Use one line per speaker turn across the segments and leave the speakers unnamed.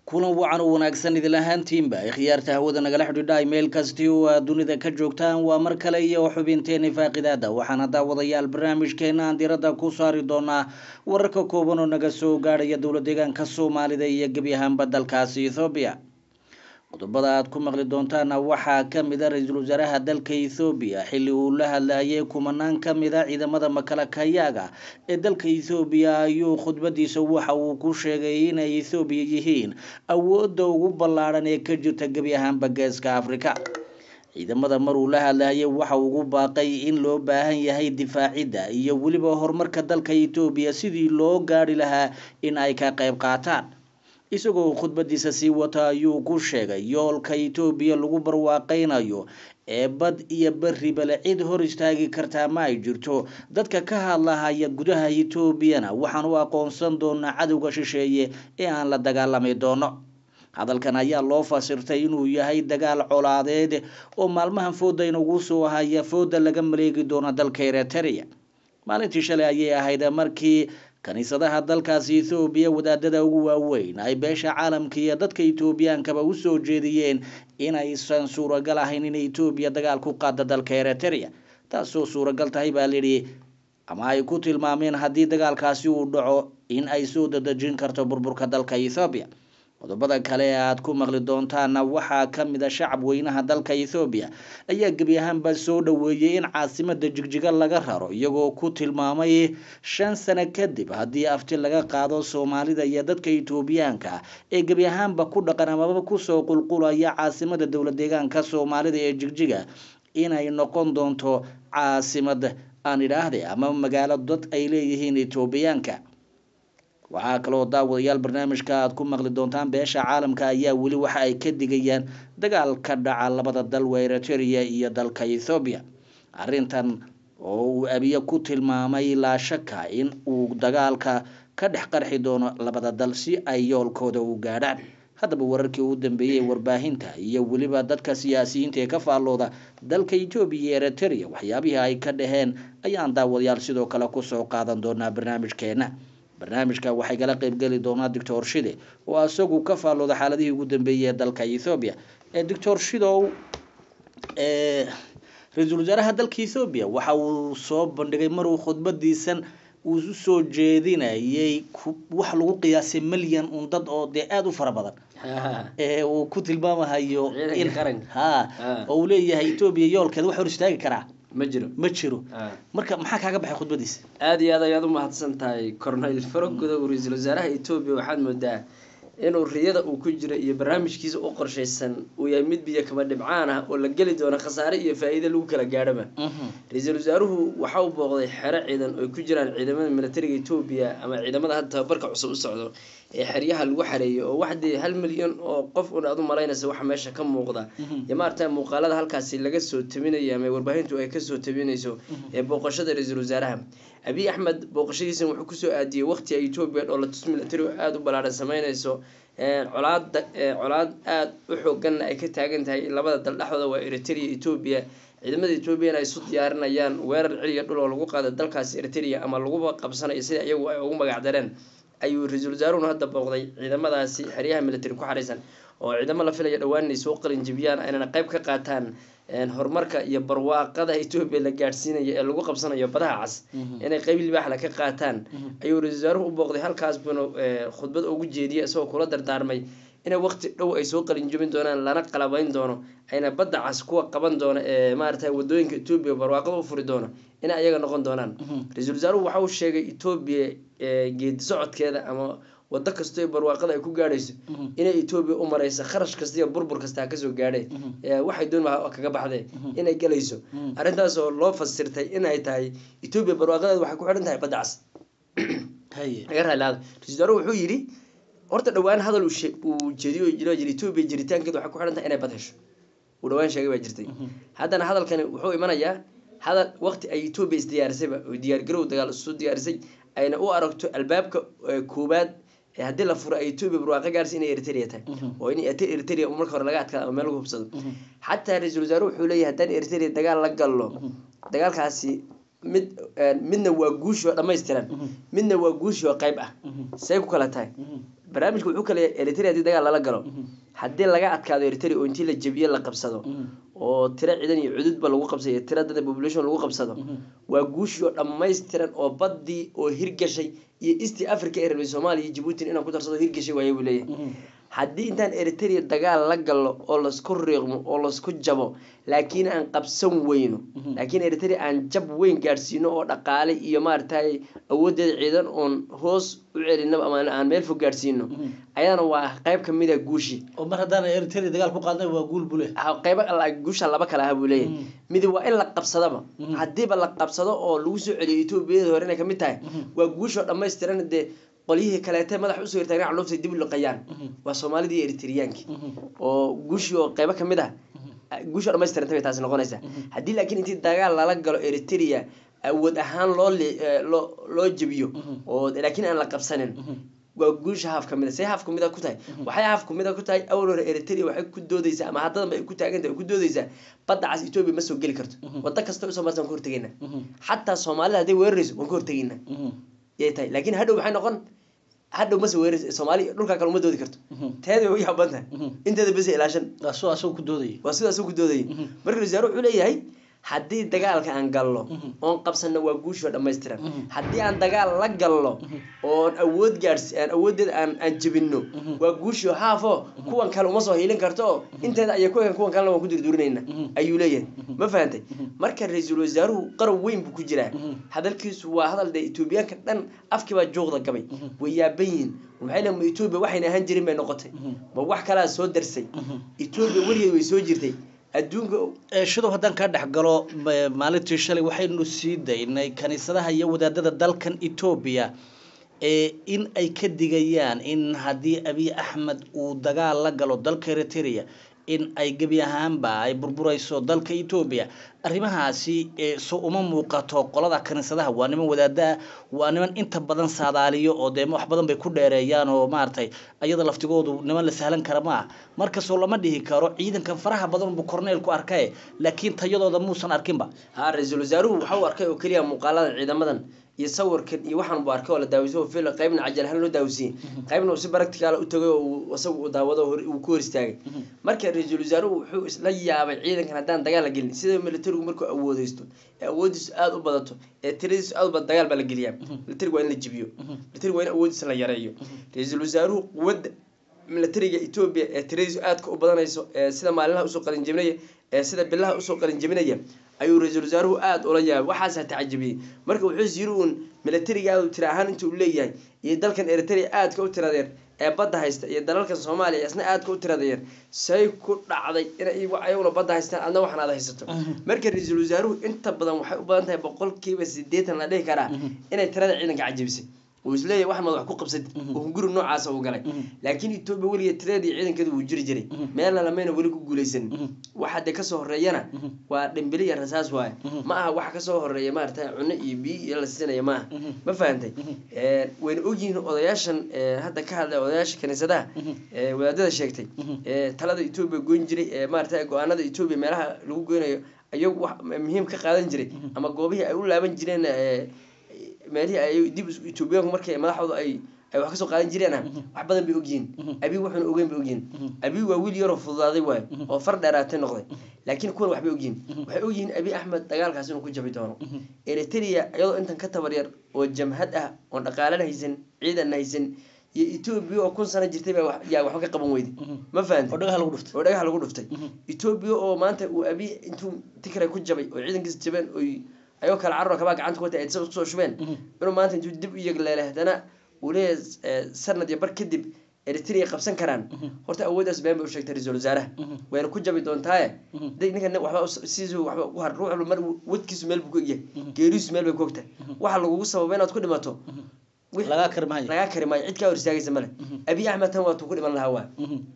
kulan wacan u wanaagsan idin ahaantiinba khiyaarta hawada nagala xidhiidha meel kasti oo aad dunida ka joogtaan waa mar kale iyo xubinteeni faaqidaada waxaana daawadayaal barnaamijkeena aan diradda ku saari doonaa wararka kooban oo naga soo gaadhaya dowla deegaanka soomaalida iyo gebi ahaanba dalkaasi ethoobiya qodobada aad ku maqli doontaana waxaa kamid a ra-iisul wasaaraha dalka ethoobiya xilli uu la hadlayay kumanaan kamid a ciidamada makalakayaaga ee dalka ethoobiya ayuu khudbadiisa waxa uu ku sheegay inay ethoobiya yihiin awoodda ugu ballaadhan ee ka jirta gebi ahaanba geeska afrika ciidamada maruu la hadlayay waxa ugu baaqay in loo baahan yahay difaacidda iyo weliba horumarka dalka ethoobiya sidii loo gaadhi lahaa in ay ka qayb qaataan isagoo khudbadiisa sii wata ayuu ku sheegay yoolka etoobiya lagu barwaaqeynayo ee bad iyo berribale cid hor istaagi kartaa ma ay jirto dadka ka hadlahaya gudaha etoobiyana waxaan u aqoonsan doonaa cadowga shisheeye ee aan la dagaalami doono hadalkan ayaa loo fasirtay inuu yahay dagaal colaadeed oo maalmahan fooda inagu soo haya fooda laga maleegi doono dalka eritrea maalintii shalay ayay ahayd markii kaniisadaha dalkaasi ethoobiya wadaadada ugu waaweyn ay beesha caalamka iyo dadka etoobiyaankaba usoo jeediyeen inaysan suuragal ahayn in etoobiya dagaal ku qaada dalka eritrea taasoo suuragal tahay baa layidhi ama ay ku tilmaameen haddii dagaalkaasi uu dhaco in ay soo dadejin karto burburka dalka ethoobiya qodobada kale ee aad ku maqli doontaana waxaa kamid a shacab weynaha dalka ethoobiya ayaa gebi ahaanba soo dhaweeyey in caasimada jigjiga laga raro iyagoo ku tilmaamay shan sano kadib haddii afti laga qaado soomaalida iyo dadka etoobiyaanka ee gebi ahaanba ku dhaqan amaba kusoo qulqulaya caasimada dowla deegaanka soomaalida ee jigjiga inay noqon doonto caasimad aan idhaahde ama magaalo dad ay leeyihiin etoobiyaanka waxaa kaloo daawadayaal barnaamijka aad ku maqli doontaan beesha caalamka ayaa weli waxa ay ka digayaan dagaal ka dhaca labada dal waa eritrea iyo dalka ethoobiya arrintan oo uu abiye ku tilmaamay laa shaka in uu dagaalka ka dhex qarxi doono labada dal si ay yoolkooda u gaadhaan haddaba wararkii ugu dambeeyey ee warbaahinta iyo weliba dadka siyaasiyiinta ee ka faallooda dalka etoobiya iyo eritrea waxyaabihii ay ka dhaheen ayaan daawadayaal sidoo kale kusoo qaadan doonaa barnaamijkeena barnaamijka waxay kala qeybgeli doonaa doctor shide oo isagu ka faallooda xaaladihii ugu dambeeyey ee dalka ethoobiya doctor shidow ra-iisul wasaaraha dalka ethoobiya waxa uu soo bandhigay maruu khudbadiisan uu usoo jeedinayay wax lagu qiyaasay milyan un dad oo dee aada u fara badan uu ku tilmaamahayo ha oo uu leeyahay etoobiya yoolkeeda wax hor istaagi karaa
ma jiro
ma jiro marka maxaa kaaga baxay khudbadiisa
aada iyo aad ayaad u mahadsan tahay cornel farogoda uu ra-iisul wasaaraha etoobiya waxaad moodaa inuu riyada uu ku jira iyo barnaamijkiisa u qorshaysan uu yahay mid biyo kaba dhibcaan ah oo la geli doono khasaare iyo faa-iida lagu kala gaadhaba ra-iisul wasaaruhu waxa uu booqday xero ciidan oo ay ku jiraan ciidamada militariga etoobiya ama ciidamada hadda tababarka cusub u socdo ee xeryaha lagu xareeyay oo waxdee hal milyan oo qof un aad u malaynaysa waxa meesha ka muuqda iyo maarata muuqaalada halkaasi laga soo tabinayo ama warbaahintu ay kasoo tabinayso ee booqashada ra-iisul wasaaraha abiy axmed booqashadiisan wuxuu kusoo aadiyey waqti ay etoobiya dhoolatus militari oo aada u ballaaran sameynayso colaada colaad aada u xooganna ay ka taagan tahay labada dal dhexdooda waa eritrea etoobiya ciidamada etoobiyana ay isu diyaarinayaan weerar celiya dhul oo lagu qaada dalkaasi eritrea ama laguba qabsanayo sida iyagu ay ugu magac dareen ayuu ra-iisul wasaaruhuna hadda booqday ciidamadaasi xeryaha militari ku xaraysan oo ciidamo la filaya dhowaan inay soo qalinjibiyaan aynana qayb ka qaataan horumarka iyo barwaaqada etoobiya la gaadhsiinayo ee lagu qabsanayo badaha cas inay qayb libaaxla ka qaataan ayuu ra-isul wasaaruhu u booqday halkaas buuna khudbad ugu jeediyay isagoo kula dardaarmay inay waqti dhow ay soo qalinjibin doonaan lana qalabayn doono ayna badda cas kuwa qaban doono ee maarata wadooyinka etoobiya barwaaqada u furi doono inay ayaga noqon doonaan ra-iisul wasaaruhu waxa uu sheegay etoobiya geedi socodkeeda ama wado kastoo ee barwaaqada ay ku gaadhayso inay etoobiya u mareysa kharash kasta iyo burbur kasta ha kasoo gaadhe waxay doon kaga baxdee inay galayso arrintaas oo loo fasirtay inay tahay etoobiya barwaaqadeeda waxay ku xidhan tahay badda cas laga raalilaado ra-isul wasaaruhu wuxuu yidhi horta dhawaan hadal uu jeediyo jiro jira etoobiya jiritaankeeda waxay ku xidhan tahay inay bad hesho uu dhawaan sheegay baa jirtay haddana hadalkani wuxuu imanayaa hadal waqti ay etoobiya isdiyaarisayba oo diyaargarow dagaal isu diyaarisay ayna u aragto albaabka koobaad haddii la furo ay etoobiya barwaaqo gaarsi inay eritrea tahay oo in eritrea marka hore laga adkaado ama meel lagu hubsado xataa ra-iisul wasaare wuxuu leeyahay haddaan eritrea dagaal la gallo dagaalkaasi mid midna waa guushi oo dhammaystiran midna waa guushi oo qayb ah say ku kala tahay barnaamijku wuxuu kale eritrea haddii dagaal lala galo haddii laga adkaado eritrea oo intii la jebiyo la qabsado oo tiro ciidan iyo cududba lagu qabsado iyo tiro dada population lagu qabsado waa guushii oo dhammaystiran oo baddii oo hirgashay iyo east africa ee rabay soomaaliya iyo jabuutin inaan ku darsado hirgashay waaye buu leeyahay haddii intaan eritrea dagaal la galo oo lasku riiqmo oo lasku jabo laakiin aan qabsan weyno laakiin eritrea aan jab weyn gaadhsiino oo dhaqaale iyo maaragtay awoodeeda ciidan oon hoos u celinaba ama aan meel fog gaadhsiino ayadana waa qayb kamid a guushii
oo mar haddaan eritrea dagaal ku qaadnay waa guul bule
ha- qaybo alla- guusha laba kale aha buu leeyahay midi waa in la qabsadaba haddiiba la qabsado oo lagu soo celiyo etoobiyada hore inay kamid tahay waa guushoo dhammaystiran dee qolyihii kaleete madax usoo hirtaagan caloobtay dib u liqayaan waa soomaalidii iyo eritriyaankii oo guushii oo qaybo kamid ah guushoo dhammaystiranta bay taasi noqonaysaa haddii laakiin intii dagaal lala galo eritrea awood ahaan loo li- eh, loo loo jebiyo oo laakiin aan la qabsanin waa guusha haaf kamid a see haaf kamid a ku tahay waxay haaf kamid a ku tahay awal hore eritrea waxay ku doodeysaa ama haddadanba ay ku taagantahay ay ku doodeysaa badda cas etoobiya ma soo geli karto waddo kasta usoo marsa waan ka hortegaynaa xataa soomaalida hadday weerarayso waan ka hortegaynaa yay tahay laakiin hadhow maxay noqon hadhow mase weerarayso soomaali dhulkaa kale uma doodi karto teeda way u yaaban tahay inteeda bese ilaashan
asoo asagoo ku doodayay
waa sidaas ku doodayay marka wasaare wuxuu leeyahay haddii dagaalka aan galno oon qabsanno waa guushoo dhammaystiran haddii aan dagaal la galno oon awood gaadhsi aan awooddeeda aan aan jebinno waa guushoo haafo kuwan kale uma soo hiilin karto oo inteeda ayay ku egan kuwan kalena waan ku durdurinayna ayuu leeyahay ma fahantay marka ra-iisul wasaaruhu qaran weyn buu ku jiraa hadalkiisu waa hadal dee etoobiyaanka dhan afkii baa juuqda gabay way yaaban yihiin maxay leeyihin ma etoobiya waxayna ahaan jirin bay noqotay ma wax kalaa soo darsay etoobiya weligeed way soo jirtay adduunka
ee shidow haddaan kaa dhex galo ma- maalintii shalay waxaynu sii daynay kaniisadaha iyo wadaadada dalkan etoobiya ee in ay ka digayaan in haddii abiy axmed uu dagaal la galo dalka eritrea in ay gebi ahaanba ay burburayso dalka etoobiya arrimahaasi ee so uma muuqato qolada kaniisadaha waa niman wadaada waa niman inta badan saadaaliyo oo dee wax badan bay ku dheereeyaan oo maaragtay ayada laftigoodu niman la sahlan kara ma ah markastoo lama dhihi karo ciidankan faraha badan buu korneelku arkaye laakiin tayadooda muusan arkinba
ha ra-iisul wasaaruhu waxa uu arkay oo keliya muuqaalada ciidamadan iyo sawirkan iyo waxaan buu arkay oo la daawisa oo fil qaybna cajal ahaan loo daawisiiyey qaybna uu si baracticaala u tagay oo uu isagu uu daawado oo hor- uu ku hor istaagay marka ra-iisul wasaaruhu wuxuu isla yaabay ciidankan haddaan dagaal la gelin sida militarigu markuu awoodeysto ee awoodiisu aada u badato ee tiradiisu aada u badan dagaal baa la geliyaa militarigu waa in la jibiyo militarigu waa in awoodiisa la yareeyo ra-iisul wasaaruhu quwadda militariga etoobiya ee tiradiisu aadka u badanayso ee sida maalinlaha usoo qalinjebinaya ee sida bilaha usoo qalinjebinaya ayuu ra-iisul wasaaruhu aada ula yaabay waxaas ha tacajabiyey marka wuxuu is yiri uun militarigaadu tira ahaan inta uu leeyahay iyo dalkan eritrea aadka u tiradeer ee badda haysta iyo dalalkan soomaaliya isna aadka u tiradeer say ku dhacday inay iyagu- ayaguna badda haystaan adna waxan aad haysato marka ra-iisul wasaaruhu inta badan waxay u badan tahay boqolkiiba sideetan la dhihi karaa inay tirada ciidanka cajabisay uu isleeyahay waxan mad wax ku qabsad oo hunguri noocaasa uu galay laakiin etoobiya weligeed tiradii ciidankeedu wuu jiri jiray meelna lamayna weli ku guuleysan waxa dee kasoo horeeyana waa dhimbili iyo rasaas waaye ma aha waxa kasoo horeeya maarata cunno iyo biyo iyo la siinaya ma aha ma fahantay Eh, wayna ogyihiin odayaashan eh, hadda ka hadlay odayaasha kaniisadaha ee wadaadada sheegtay ee talada etoobiya goyn jiray ee maarata go-aanada etoobiya meelaha lagu goynayo ayagu wax muhiim ka qaadan jiray ama goobihii ay u laaban jireen eh, meelihii ay dib is- etoobiyaanku markay madaxooda ay ay wax kasoo qaadan jireen wax badan bay ogyihiin abi wuxuuna ogeyn bay ogyihiin abi waa wiil yaroo fududaaday waayo oo far dheeraatay noqday laakiin kuwan waxbay ogyihiin waxay ogyihiin abi axmed dagaalkaas inuu ku jabi doono eritrea iyadoo intan ka tabar yar oo jamhad ah oon dhaqaalana haysan ciidanna haysan iyo etoobiya oo kun sano jirtay baa wax- yaa waxba ka qaban weyday ma fahanti
oo dhagaha lagu dhuftay
oo dhagax lagu dhuftay etoobiya oo maanta uu abi intuu tigray ku jabay oo ciidankiisa jabeen oy ayagoo kale carro kabaa gacanta ku watay ay isagoo kusoo shubeen inuu maanta intuu dib u yegleelay haddana uu leeyahay eh, sanad iyo bar kadib eritrea qabsan karaan horta awooddaas been bay u sheegtay ra-iisul wasaaraha wayna ku jabi doontaaye day ninkan waxba us- sidiisu waxba u har ruux walba mar wadkiisu meel buu ku egyahay geeriisu meel bay ku ogtahay waxa lagugu sababa inaad ku dhimato wix-
lagaa kari maayo
lagaa kari maayo cid kaa hor istaagaysa male abi axmed tan waa tuu ku dhiman lahaa waa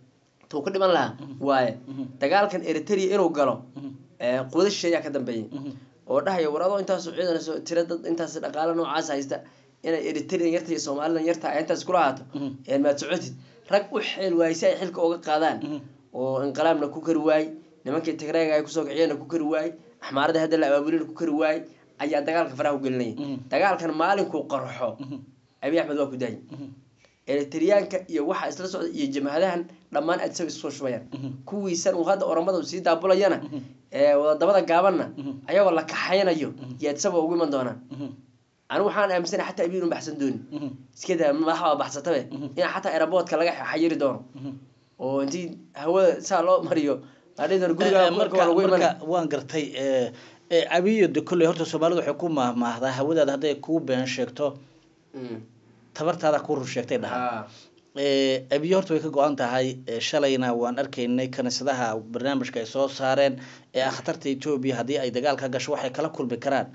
tuu ku dhiman lahaa waaye dagaalkan eritrea inuu galo ee, quwado shisheeyaa ka dambeeyay oo dhahaya war adoo intaas ciidanayso tira dad intaas dhaqaale noocaas haysta inay eritrean yarta iyo somalilan yarta ay intaas kula ahaato ee maad socotid rag u xeel waayay si ay xilka uga qaadaan oo inqilaabna ku kari waayey nimankii tigreega ay kusoo kiciyeenna ku kari waayey axmaaradii hadda la abaabulina ku kari waayey ayaa dagaalka faraha u gelinayay dagaalkan maalinkuu qarxo abi axmed waa ku daayay eritriyaanka iyo waxa isla socda iyo jamhadahan dhammaan aad isaga isoo shubayaan
Mhm.
kuwiisan uu hadda oramada uu sii daabulayana ee wadadabada gaabanna
Mhm.
ayagoo la kaxaynayo yaad isagoo ugu iman doonaan
Mhm.
anigu waxaan aaminsanahay xataa abiinu baxsan doonin
Mhm.
iska daa madaxa baxsatabe
Mhm.
in xataa aeroboortka laga xayiri doono
Mhm.
oo intii hawada saa loo mariyo adhihi doona
Eh,
guriga
eh,
marka
marka
lagu iman
marka waan gartay eh, eh, abiyo de kolley horta soomaalidu waxay ku mahmaahdaa hawadaada hadday kuu been sheegto tabartaada ku rur sheegtay dhaha Eh, abiyo horta way ka go-an tahay eh, shalayna waan arkaynay kaniisadaha barnaamijka ay soo saareen ee ah khatarta etoobiya haddii ay dagaal ka gasho waxay kala kulmi karaan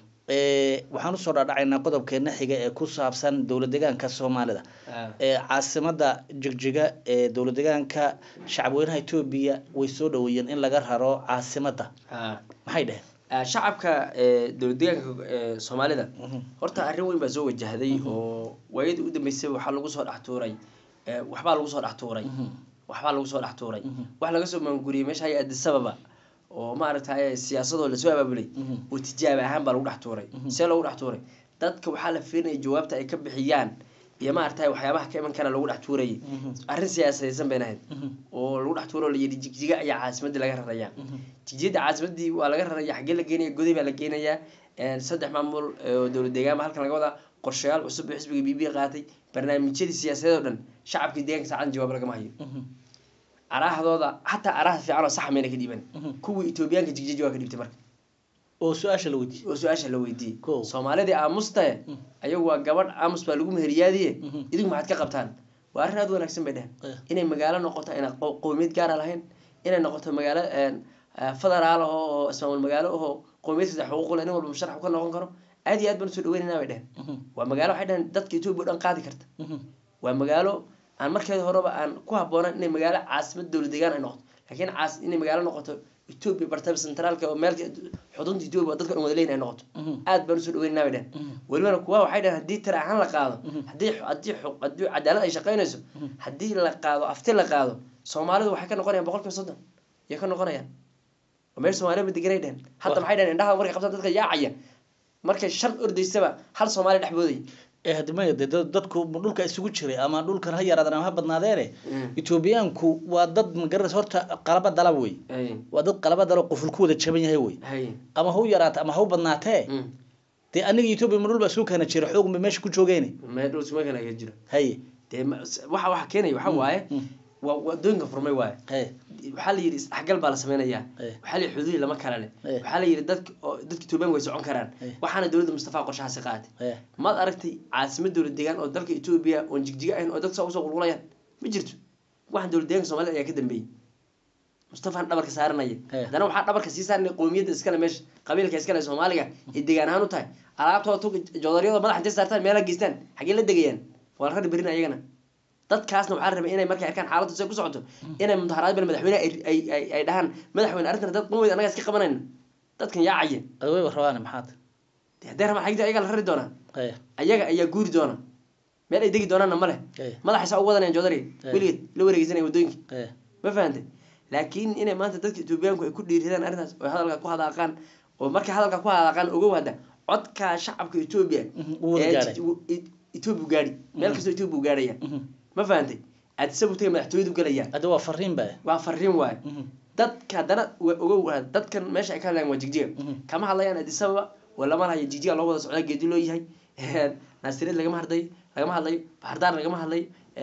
Eh, waxaan usoo dhaadhacaynaa qodobkeena xiga ee ku saabsan dowlad deegaanka soomaalida ee caasimada jigjiga ee dowlad deegaanka shacabweynaha etoobiya way soo dhaweeyeen in laga raro caasimada maxay dheheen
shacabka ee, dowlad deegaanka ee, soomaalida
Mhm.
horta arrin weyn baa soo wajahday oo waayadii u dambeysay waxaa lagu soo dhex tuuray ee, waxbaa lagu soo dhex tuuray
Mhm.
waxbaa lagu soo dhex tuuray
Mhm.
wax laga soo maanguriyey meesha hay addis ababa oo maaragtay siyaasadoo lasoo abaabulay
Mhm.
oo tijaab ahaan baa lagu dhex tuuray
Mhm.
see loogu dhex tuuray dadka waxaa la fiirinaya jawaabta ay ka bixiyaan iyo maaragtay waxyaabaha ka iman kara lagu dhex tuurayay
Mhm.
arrin siyaasadaysan bayna ahayd
Mhm.
oo lagu dhex tuuro oo la yidhi jigjiga ayaa caasimadii laga raraya
Mhm.
jijiyada caasimadii waa laga raraya xaggee la geenaya goday baa la geenayaa een, saddex maamul oo dowlad deegaanba halkan laga wadaa qorshayaal cusub oo xisbiga b b qaatay barnaamijyadii siyaasadeed oo dhan shacabkii deegaanka saacadan jawaab lagama hayo
Mhm.
arahdooda xataa araha fiican oo sax mayna ka dhiiban
Mhm.
kuwii etoobiyaanka jigjiga jawaab ka dhiibtay marka
oo su-aasha la weydiiyey
oo su-aasha la weydiiyey
Kow.
soomaalidii aamustae
Mhm.
ayagu waa gabadh aamus baa lagu meheriyaadiye
Mhm.
idinku maxaad ka qabtaan waa arrin aad u wanaagsan bay dhehen
Eh.
inay magaalo noqoto ayna qo- qowmiyad gaara lahayn inay noqoto magaalo een, eh, federaal aho oo ismaamul magaalo ahoo qowmiyad saddex xuquuq leh nin walba musharax ka noqon karo aad iyo aad baan usoo dhaweynayna bay dhehen
Mhm.
waa magaalo waxay dhehen dadka etoobiya o dhan qaadi karta
Mhm.
waa magaalo aan markeeda horeba aan ku habboonan inay magaalo caasimad dowlad deegaan ay noqoto laakiin caas inay magaalo noqoto etoobiya bartaba centraalka oo meel xudunta etoobiya oo dadka dhan wada leeyin ay noqoto
Mhm.
aad baan usoo dhaweynayna bay dhehen
Mhm.
welibana kuwa waxay dhaheen haddii tira ahaan la qaado
Mhm.
haddii haddii xu- haddii cadaalad ay shaqaynayso
Mhm.
haddii la qaado afti la qaado soomaalidu waxay ka noqonayaan boqolkiiba soddon yay ka noqonayaan oo meel soomaaliya ma deganay dhehen hadda
Wah.
maxay dhaheen indhaha markay qabtaan dadka yaacaya markay shan ordaysaba hal soomaali dhex boodaya
ee haddi maya dee dad- dadku dhulka isugu jiray ama dhulkan ha yaraadaan ama ha badnaadeene etoobiyaanku waa dad magaranaysa horta qalaba dalab wey
hay
waa dad qalaba dalab qoful ku wada jaban yahay wey
hay
ama ha u yaraata ama ha u badnaatee
Mm.
dee aniga etoobiya ma dhul baa isugu keena jira xoog ma meesha ku joogeene
meel dhul suma kale ka jiro
haye
dee ma- waxa waxa keenaya waxa waaye
Mm.
waa wadooyinka furmay waaye
haye
waxaa la yidhi isdhexgal baa la sameynayaa
Eh.
waxaa la yidhi xuduudi lama kala leh
Eh.
waxaa la yidhi dadka oo dadka etoobiyaanka way socon karaan
Eh.
waxaana dowladda mustafa qorshahaasi qaatay
haye
maad aragtay caasimad dowlad deegaan oo dalka etoobiya oon jigjiga ahayn oo dadka saa usoo qulqulayaan ma jirto waxaan dowlad deegaanka soomaalida ayaa ka dambeeyey mustafaan dhabarka saaranaya
Eh.
haddana waxaa dhabarka sii saaranaya qowmiyadda iskale meesha qabiilka iskale soomaaliga ay degaan ahaan u tahay alaabtooda tu joodaryada madaxa intay saartaan meela geystaan xaggee la degayaan waa la rari berina ayagana dadkaasna waxaa la rabay inay markay arkaan xaaladdu say ku socoto inay mudaharaad bal madaxweyne ay ay ay ay dhahaan madaxweyne arrintan dad qumweyd annaga iska qabanayna dadkan yaacaya
adaway rabaane maxaad
dee haddee rabaan xagta ayaga la rari doonaa
haye
ayaga ayaa guuri doona meel ay degi doonaanna ma leh
haye
madaxay saa u wadanayaan joodariga
Eh.
weligeed la wareegeysanaya waddooyinka
haye
ma fahantay laakiin inay maanta dadka etoobiyaanku ay ku dhiiridaan arrintaas oo hadalka ku hadaaqaan oo markay hadalka ku hadaaqaan ogow hadda codka shacabka etoobiya
Mhm, wuu wada
ee
gaadhay.
ji- e- etoobiya gaadhi meel kastoo etoobiya gaadhaya
Mhm.
ma fahantay aadisabu tagay madaxtooyadu galayaan
hadda waa fariin ba
waa fariin waaye
Mhm.
dadka haddana wa- ogow hadda, dadkan meesha ay ka hadlayaan waa jigjiga
Mhm.
kama hadlayaan adisababa waa lama lahayo jigjiga loo wada socdaa geedi loo yahay naasireed lagama hadlayo lagama hadlayo baxardaar lagama hadlayo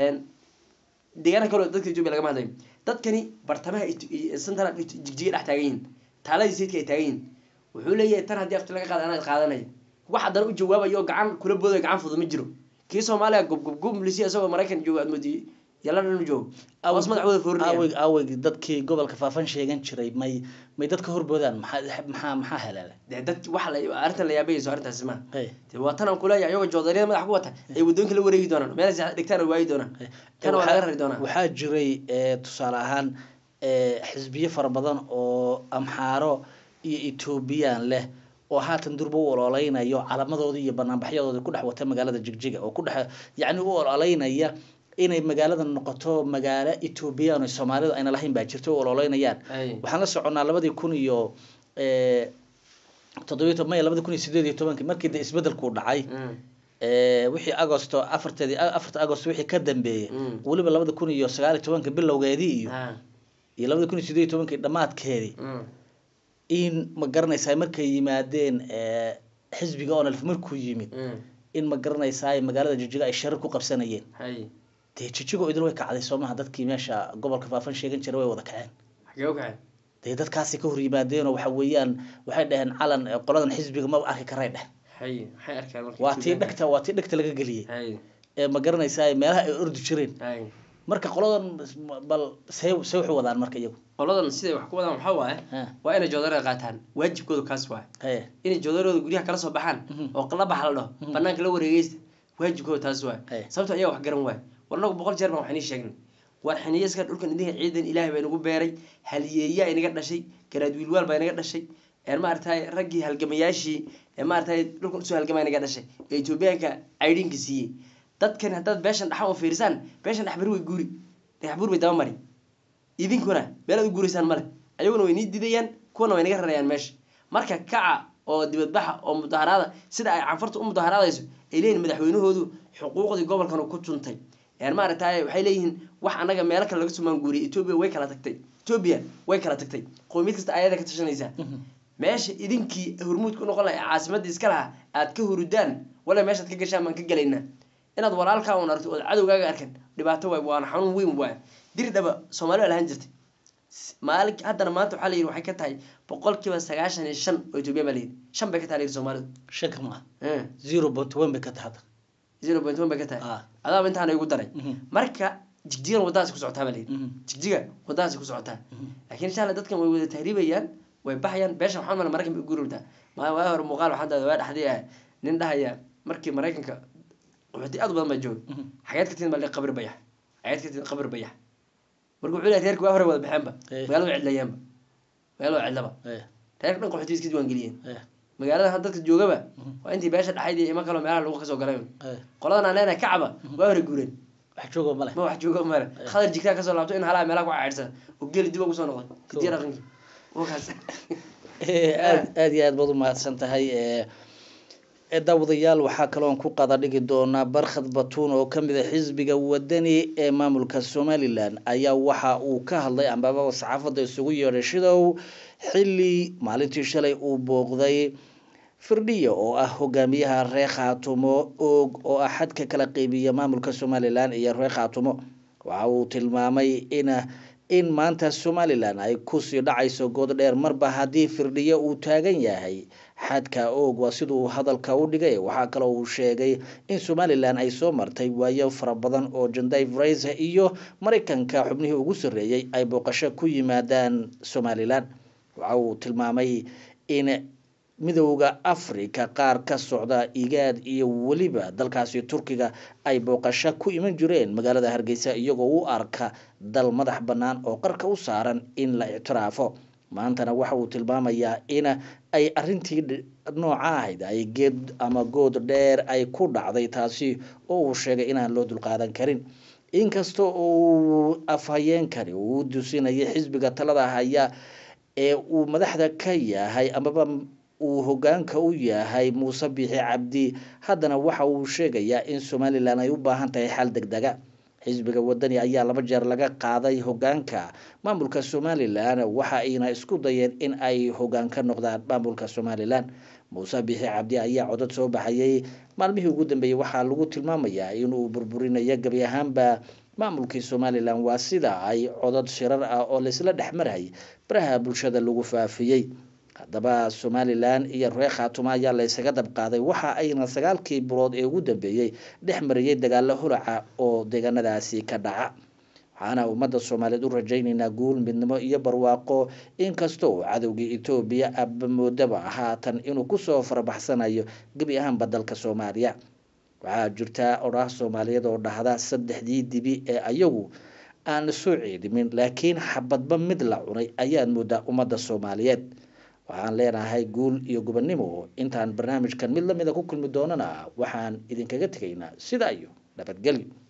deegaana kale oo dadka etoobiya lagama hadlayo dadkani bartamaha Eto- iyo central Eto- jigjiga dhex taagan yihiin taaladii sayidka ay taagan yihiin wuxuu leeyahay tan haddii afti laga qaada anaa qaadanaya wax haddana u jawaabayo oo gacan kula boodayo gacan fudud ma jiro kii soomaaliya gubgubgub lisi isagoo maraykan joogo aad moodiyey yalla dhan u joogo hoos madaxooda foorinaya
aaweg aaweg dadkii gobolka faafan sheegan jiray may may dadka horboodaan maxaa maxaa maxaa halaala
dee dad waxa la arrintan la yaabayayso arrintaasi ma
haye
dee waa tan aan kuleeyahay ayagoo joodariyada madax ku wata ay waddooyinka la wareegi doonaan meel ay dhigtaan oo waayi doonaan tan waa laga rari doonaa
waxaa jiray eh, tusaale ahaan eh, xisbiyo fara badan oo amxaaro iyo etoobiyaan leh oo haatan durba u ololeynayo calamadoodii iyo banaanbaxyadoodii ku dhex wata magaalada jigjiga oo ku dhex yacni u ololeynaya inay magaalada noqoto magaalo etoobiyaan oo soomaalidu ayna lahayn baa jirta u ololeynayaan
Ay.
waxaan la soconnaa labadii kun iyo eh, toddobiyo toban maya labadii kun iyo sideed iyo tobankii markii de isbedelku dhacay
Mm.
ee, wixii agosto afarteedii afarta agosto wixii ka dambeeyey
Mm.
weliba labada kun iyo sagaal iyo tobanka bilowgeedii iyo
Ah,
iyo labada kun iyo sideed iyo tobankii dhammaadkeedii
mm,
in ma garanaysaa markay yimaadeen ee, xisbiga onalf markuu yimid
mm,
in ma garanaysaa magaalada jijiga ay sharar ku qabsanayeen
hay
dee jijigo idil way kacday soo maha dadkii meesha gobolka faafan sheegan jiray way wada kaceen
xagee u kacay
dee dadkaasi ka hor yimaadeenoo waxa weeyaan waxay dhaheen calan ee, qoladan xisbiga ma arki karay dheh
hay maxay arkaan marka
waa tii dhegta waa tii dhegta laga geliyey
hay
ee ma garanaysaa meelaha ay ordi jireen
hay
marka qoladan bal see see waxu wadaan marka iyagu
qoladan siday wax ku wadaan waxaa waaye
Ha,
waa inay joodarada qaataan waajibkooda kaas waaye
haye
inay joodarooda guryaha kala soo baxaan
Mhm.
oo qala baxa la dhaho banaanka la wareegeysta waajibkooda taas waaye
Hey.
sababto ayaa wax garan waaye war nagu boqol jeer baan wax inii sheegnay war xiniyaska dhulkan idinka ciidan ilaahay baa inagu beeray haliyeeyaa inaga dhashay garaad wiilwaal baa inaga dhashay ee maaragtay raggii halgamayaashii ee maaragtay dhulkan usoo halgamaa inaga dhashay ee etoobiyaanka aydhinka siiyey dadkan haddaad beeshan dhaxa u fiirsaan beeshan dhexbari way guuri dhexbur bay daba mari idinkuna meelaad u guuraysaan male ayaguna way nii didayaan kuwana way naga rarayaan meesha marka kaca oo dibadbaxa oo mudaharaada sida ay canfarta u mudaharaadayso ay leeyihin madaxweynahoodu xuquuqdii gobolkan ku tuntay een maaragtay waxay leeyihiin wax annaga meelo kale laga sumaan guuriyay etoobiya way kala tagtay etoobiya way kala tagtay qowmiyad kasta ayada ka tashanaysaa meesha idinkii hormuudka u noqon laha ee caasimadda iska lahaa aad ka hurudaan wala meeshaad ka gashaan baan ka gelaynaa inaad walaalkaa un aragto ood cadowgaaga arkan dhibaato waay waana xanuun weyn waay diri dhaba soomaali baa lahaan jirtay maalin haddana maanta waxaa la yidhi waxay ka tahay boqolkiiba sagaashan iyo shan oo etoobiya baa la yidhi shan bay ka tahay la yidhi soomaalidu
shaka ma
Eh,
zero point one bay ka tahada
zero point one bay ka tahay
Ah.
adaaba intaana igu daray
Mhm.
marka jigjigan wadadaasi ku socotaa baa la yidhi
Mhm.
jigjiga wadadaasi ku socotaa laakiin insha alla dadkan way wada tahriibayaan way baxayaan beesha waxaan mala maraykan bay u guuribtaa maa waa hore muuqaal waxaan daaday waa dhexdii ah nin dhahaya markii maraykanka qaxooti aad u badan baa jooga
Mhm.
xageed ka tihin baa qabri bayax xageed ka tihin qabri bayax marka wuxuu leeyahay reerka waa hore wada baxeenba
Eh.
magaalada way cidlayaanba magaalada waa cidlaba
Eh,
reerka dhan qaxooti iska diiwaangeliyeen
eh,
magaalada hadda dadka joogaba
Mhm.
waa intii beesha dhexayd iyo ima kaloo meelaha lagu kasoo galay
eh.
qoladan aan leenahay kacba waa hore guureen
wax joogo male
ma wax joogo male khadar jigtaa kasoo laabto in halaha meelaha ku caydhsan oo geli dib ugu soo noqday kadiya dhaqankii wakaas
Eh, aad aad iyo aad baad u mahadsan tahay eh, eh, daawadayaal waxaa kaloon ku qada dhigi doonaa barkhad batuun oo kamid a xisbiga wadani ee maamulka somalilan ayaa waxa uu ka hadlay ambaba saxaafadda isugu yeedhay shidow xilli maalintii shalay uu booqday firdhiya oo ah hogaamiyaha reer khaatumo og oo ah xadka kala qeybiya maamulka somalilan iyo reer khaatumo waxa uu tilmaamay in in maanta somalilan ay kusii dhacayso good dheer marba haddii firdhiyo uu taagan yahay xadka og waa siduu hadalka u dhigay waxaa kaloo uu sheegay in somalilan ay soo martay waayo fara badan oo janday vraise iyo maraykanka xubnihii ugu sarreeyey ay booqasho ku yimaadaan somalilan waxa uu tilmaamay in midowda africa qaar ka socda igaad iyo weliba dalkaasi turkiga ay booqasho ku iman jireen magaalada hargeysa iyagoo u arka dal madax bannaan oo qarka u saaran in la ictiraafo maantana waxa uu tilmaamayaa in ay arintii dh- nooca ahayd ay geed ama good dheer ay ku dhacday taasi oo uu sheegay inaan loo dulqaadan karin inkasta uu afhayeenkani uu dusinayay xisbiga talada haya ee uu madaxda ka yahay amaba uu hogaanka u yahay muuse biixi cabdi haddana waxa uu sheegayaa in somalilan ay u baahan tahay xal degdega xisbiga wadani ayaa laba jeer laga qaaday hogaanka maamulka somalilan waxa ayna isku dayeen in ay hogaan ka noqdaan maamulka somalilan muuse biixi cabdi ayaa codad soo baxayay maalmihii ugu dambeeyey waxaa lagu tilmaamayaa inuu burburinayo gebi ahaanba maamulkii somalilan waa sida ay codad shirar ah oo laysla dhex marayay baraha bulshada lagu faafiyey haddaba somalilan iyo reer khaatumo ayaa laysaga dabqaaday waxa ayna sagaalkii bilood ee ugu dambeeyey dhex mariyey dagaalo holaca oo deegaanadaasi ka dhaca waxaana ummadda soomaaliyeed u rajaynaynaa guul midnimo iyo barwaaqo inkasta oo cadowgii etoobiya abamoodaba haatan inuu kusoo farabaxsanayo gebi ahaanba dalka soomaaliya waxaa jirta odhaah soomaaliyeed oo dhahda saddexdii dibi ee ayagu aan soo ceedimin laakiin xabadba mid la cunay ayaad moodaa ummadda soomaaliyeed waxaan leenahay guul iyo gobonnimo intaan barnaamijkan mid lamida ku kulmi doonana waxaan idinkaga tegaynaa sidaa iyo nabadgelyo